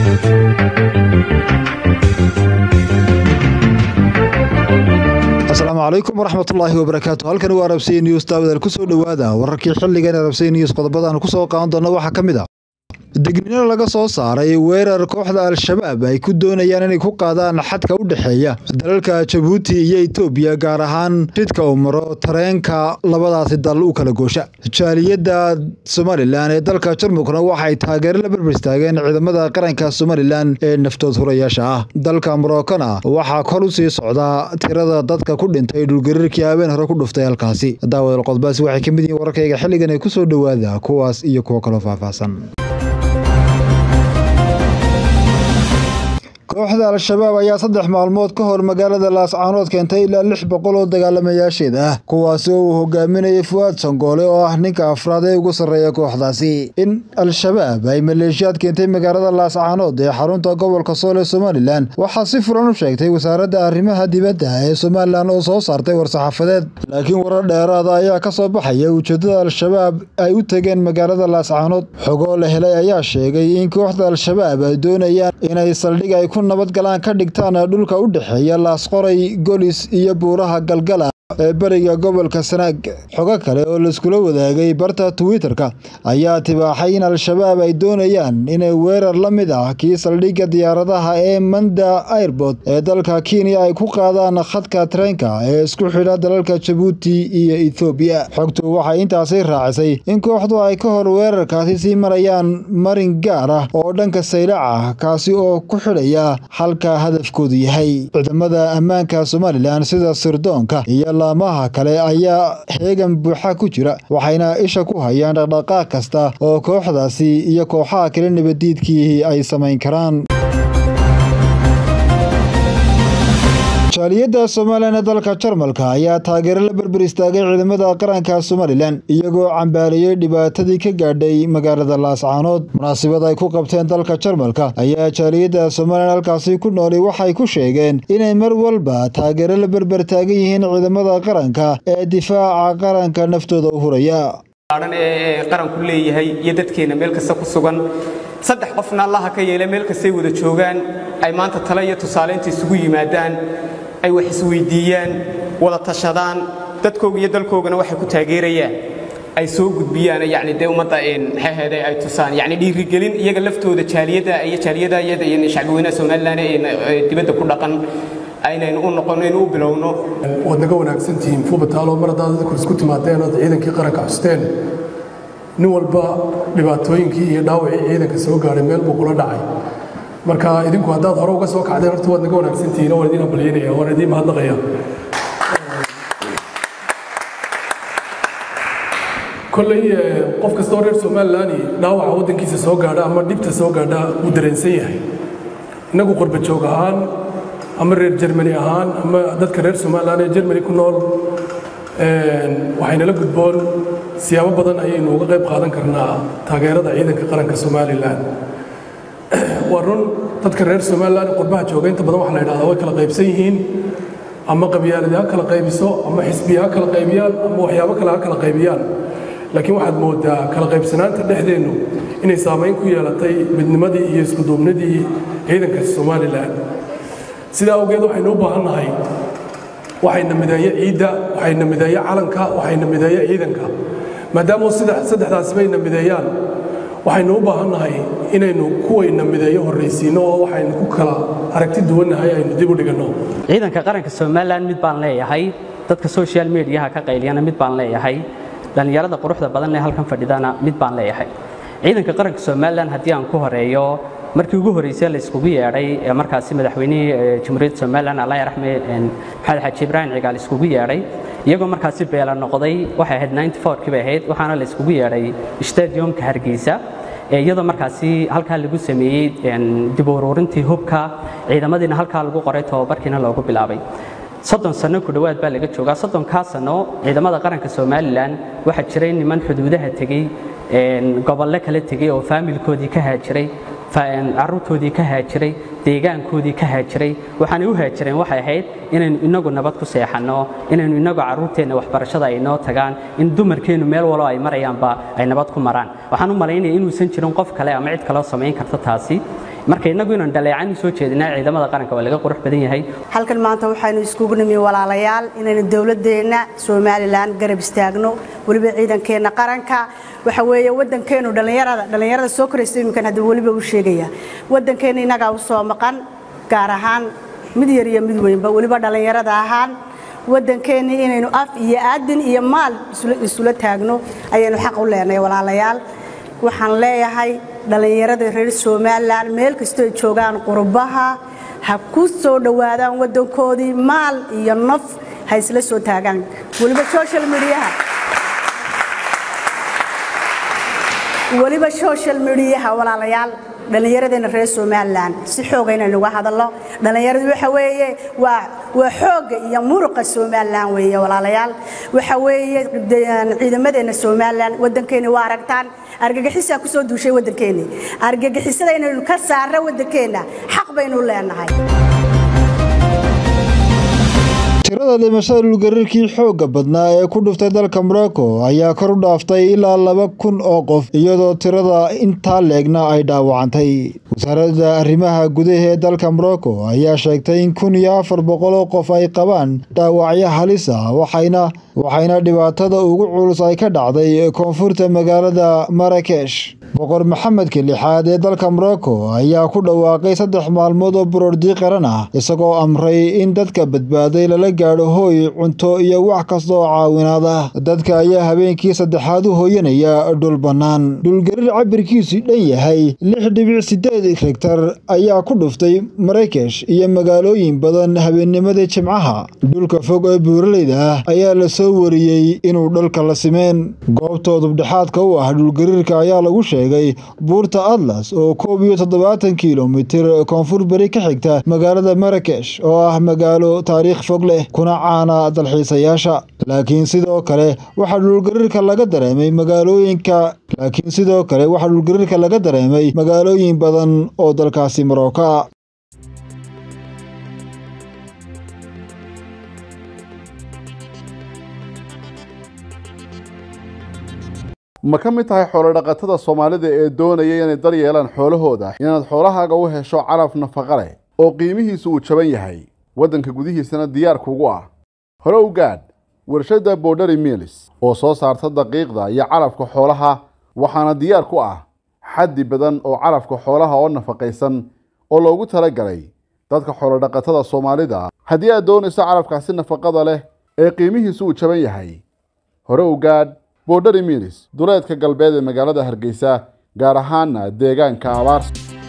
asalaamu calaykum waraxmatullaahi wabarakaatu halkani waa arabsiya news daawadaal ku soo dhowaada wararkii xilligan arabsiya news qodobadaan ku soo qaadan doona waxaa ka mid ah degnino laga soo saaray weerar kooxda al-shabaab ay ku doonayaan inay ku qaadaan xadka u dhexeeya dalalka jabuuti iyo etoobiya gaar ahaan jidka uu maro tareenka labadaasi dal u kala goosha jaaliyadda somalilan ee dalka jarmalkuna waxay taageero la berber istaageen ciidamada qaranka somalilan ee naftood hurayaasha ah dalka morokona waxaa kor u sii socdaa tirada dadka ku dhintay dhulgariirkii habeen hore ku dhuftay halkaasi daawadal qodbaasi waxay ka mid yihiin wararkayga xilligan ay ku soo dhowaada kuwaas iyo kuwo kaloo faahfaahsan kooxda al-shabaab ayaa saddex maalmood ka hor magaalada laascaanood keentay ilaa lix boqol oo dagaalamayaasheed ah kuwaasi oo uu hogaaminayay fuwaad sangoole oo ah ninka afraad ee ugu sarreeya kooxdaasi in al-shabaab ay maleeshiyaad keentay magaalada laascaanood ee xarunta gobolka sool ee somalilan waxaa si furan u sheegtay wasaaradda arrimaha dibadda ee somalilan oo soo saartay war-saxaafadeed laakiin warar dheeraada ayaa ka soo baxaya ujeeddada al-shabaab ay u tegeen magaalada laascaanood xogoo la helay ayaa sheegay in kooxda al-shabaab ay doonayaan inay saldhig ay ku nabadgalaan ka dhigtaan dhulka u dhexeeya laasqoray golis iyo buuraha galgala ee beriga gobolka sanaag xogo kale oo laiskula wadaagay barta twitter-ka ayaa tibaaxay in al-shabaab ay doonayaan inay weerar la mid ah kii saldhigga diyaaradaha ee manda airbort ee dalka kenya ay ku qaadaan khadka tareenka ee isku xidha dalalka jabuuti iyo ethoobiya xogtu waxay intaasi raacisay in kooxdu ay ka hor weerarkaasi sii marayaan marin gaar ah oo dhanka saylac ah kaasi oo ku xidhaya halka hadafkoodu yahay ciidamada ammaanka somalilan sida sirdoonka iyo laamaha kale ayaa xeegan buuxa ku jira waxayna isha ku hayaan dhaqdhaqaaq kasta oo kooxdaasi iyo kooxaha kale nabadiidkii ay samayn karaan jaaliyadda somalilan ee dalka jarmalka ayaa taageero la berber istaagay ciidamada qaranka somalilan iyagoo cambaariyey dhibaatadii ka gaadhay magaalada laascaanood munaasabad ay ku qabteen dalka jarmalka ayaa jaaliyadda somalilan halkaasi ku nooli waxay ku sheegeen inay mar walba taageero la berber taagan yihiin ciidamada qaranka ee difaaca qaranka naftooda u huraya ee qaranku leeyahay iyo dadkeena meel kasta ku sugan saddex qofna allaha ka yeela meel kastay wada joogaan ay maanta tale iyo tusaaleynta isugu yimaadaan ay wax isweydiiyaan wada tashadaan dadkooga iyo dalkoogana waxay ku taageerayaan ay soo gudbiyaan yani dee ummadda maxaheede ay tusaan yani dhiirigelin iyaga laftooda jaaliyadda iyo jaaliyada iyada iyo shacbiweynaha somaliland ee dibadda ku dhaqan aynaynu u noqono inuu u bilowno waad naga wanaagsantihiin fuubataalo mar haddaad dadku isku timaadeen ood ciidankii qaranka xusteen nin walba dhibaatooyinkii iyo dhaawacii ciidanka soo gaadhay meel buu kula dhacay marka idinku haddaad hore uga soo kacdeen horta waad naga wanaagsantihiin waan idiin hambalyeynaya waan idiin mahadnaqaya kolley qof kastoo reer somalilan dhaawaca waddankiisa soo gaadha ama dhibta soo gaadha wuu dareensan yahay innagu qurba joog ahaan ama reer jermani ahaan ama dadka reer somalilan ee jermani ku nool waxaynala gudboon siyaabo badan ayaynu uga qayb qaadan karnaa taageerada ciidanka qaranka somalilan waa run dadka reer somalilan qurbaha jooga inta badan waxa la yidhahdaa way kala qaybsan yihiin ama qabyaaladi ha kala qaybiso ama xisbiya ha kala qaybiyaan ama waxyaabo kale ha kala qaybiyaan laakiin waxaad moodaa kala qaybsanaanta dhexdeennu inay saamayn ku yeelatay midnimadii iyo iskuduubnidii ciidanka somalilan sidaa awgeed waxaynu u baahan nahay waxayna mideeye ciidda waxayna mideeye calanka waxayna mideeye ciidanka maadaama saddexdaasi bayna mideeyaan waxaynu u baahan nahay inaynu kuwayna mideeyo horraysiinno oo waxaynu ku kala aragti duwannahay aynu dib u dhiganno ciidanka qaranka somalilan mid baan leeyahay dadka social mediaha ka qayliyana mid baan leeyahay dhallinyarada quruxda badan ee halkan fadhidana mid baan leeyahay ciidanka qaranka somalilan haddii aan ku horeeyo markii ugu horreysay la iskugu yeedhay ee markaasi madaxweynihii jamhuuriyadda somalilan allah raxme maxamed xaaji ibraahim cigaal iskugu yeedhay iyagoo markaasi beela noqday waxay ahayd ninety fourkii bay ahayd waxaana la iskugu yeedhay stadiumka hargeysa iyadoo markaasi halkaa lagu sameeyey dib u ururintii hubka ciidamadiina halkaa lagu qoray tobabarkiina loogu bilaabay soddon sano ku dhowaad baa laga joogaa soddonkaa sano ciidamada qaranka somalilan waxaa jiray niman xuduudaha tegey gobollo kala tegey oo faamilkoodii ka haajiray caruurtoodii ka haajiray deegaankoodii ka haajiray waxaanay u haajireen waxay ahayd inaynu inagu nabad ku seexanno inaynu inagu carruurteenna waxbarashada ay noo tagaan in dumarkeennu meel walo ay marayaanba ay nabad ku maraan waxaan u malaynaya inuusan jirin qof kale ama cid kaleo samayn karta taasi marka innagu inaan dhaleecani soo jeedinaa ciidamada qaranka waa laga qurux badan yahay halkan maanta waxaynu iskugu nimi walaalayaal inaynu dowladeenna somalilan garab istaagno weliba ciidankeenna qaranka waxa weeye waddankeenu dhallinyarada dhallinyarada soo koraysa iminkan haddii weliba u sheegaya waddankeenna innagaa u soo maqan gaar ahaan mid yar iyo mid weynba weliba dhallinyarada ahaan waddankeennii inaynu af iyo aadin iyo maal isula taagno ayaynu xaq u leenahay walaalayaal waxaan leeyahay dhallinyarada reer somalilan meel kastoo ay joogaan qurbaha ha ku soo dhowaadaan waddankoodii maal iyo naf ha isla soo taagaan weliba social mediaha weliba social mediaha walaalayaal dhallinyaradeenna reer somalilan si xooga inaynu uga hadalno dhallinyaradu waxa weeye waa waa xoogga iyo muruqa somalilan weeye walaalayaal waxa weeye ciidamadeenna somalilan waddankeeni waa aragtaan argagixisaa ku soo duushay waddankeeni argagixisada inaynu ka saarno waddankeenna xaq baynu leenahay tirada dhimashada dhulgariirkii xoogga badnaa ee ku dhuftay dalka morocco ayaa kor u dhaaftay ilaa laba kun oo qof iyadoo tirada intaa leegna ay dhaawacantay wasaaradda arrimaha gudaha ee dalka morocco ayaa sheegtay in kun iyo afar boqol oo qof ay qabaan dhaawacyo halis ah waxayna waxayna dhibaatada ugu culus ay ka dhacday koonfurta magaalada marakesh boqor maxamedka lixaad ee dalka morocco ayaa ku dhawaaqay saddex maalmood oo buroordi qaran ah isagoo amray in dadka badbaaday lala gaadho hooy cunto iyo wax kasta oo caawinaad ah dadka ayaa habeenkii saddexaad u hooyanaya dhul bannaan dhulgariir cabirkiisu dhan yahay lix dhibic sideed regtar ayaa ku dhuftay marakesh iyo magaalooyin badan habeennimadii jimcaha dhulka fog ee buuraleyda ah ayaa la soo wariyey inuu dhalka la simeen goobta dubdhexaadka u ah dhulgariirka ayaa lagu sheegay buurta atlas oo koob iyo toddobaatan kilomitir koonfur beri ka xigta magaalada marakesh oo ah magaalo taariikh fog leh kuna caana dalxiisayaasha laakiin sidoo kale waxaa dhulgariirka laga dareemay magaalooyinka laakiin sidoo kale waxaa dhulgariirka laga dareemay magaalooyin badan oo dalkaasi marooka ma ka mid tahay xoolodhaqatada soomaalida ee doonaya inay dar yeelaan xoolahooda inaad xoolahaaga u hesho calaf nafaqa leh oo qiimihiisu uu jaban yahay waddanka gudihiisana diyaar kugu ah hore u gaadh warshadda borderi milis oo soo saarta daqiiqda iyo calafka xoolaha waxaana diyaar ku ah xaddi badan oo calafka xoolaha oo nafaqaysan oo loogu talagalay dadka xoolodhaqatada soomaalida haddii aad doonayso calafkaasi nafaqada leh ee qiimihiisu uu jaban yahay hore u gaadh borderi milis duleedka galbeed ee magaalada hargeysa gaar ahaana deegaanka abaarsa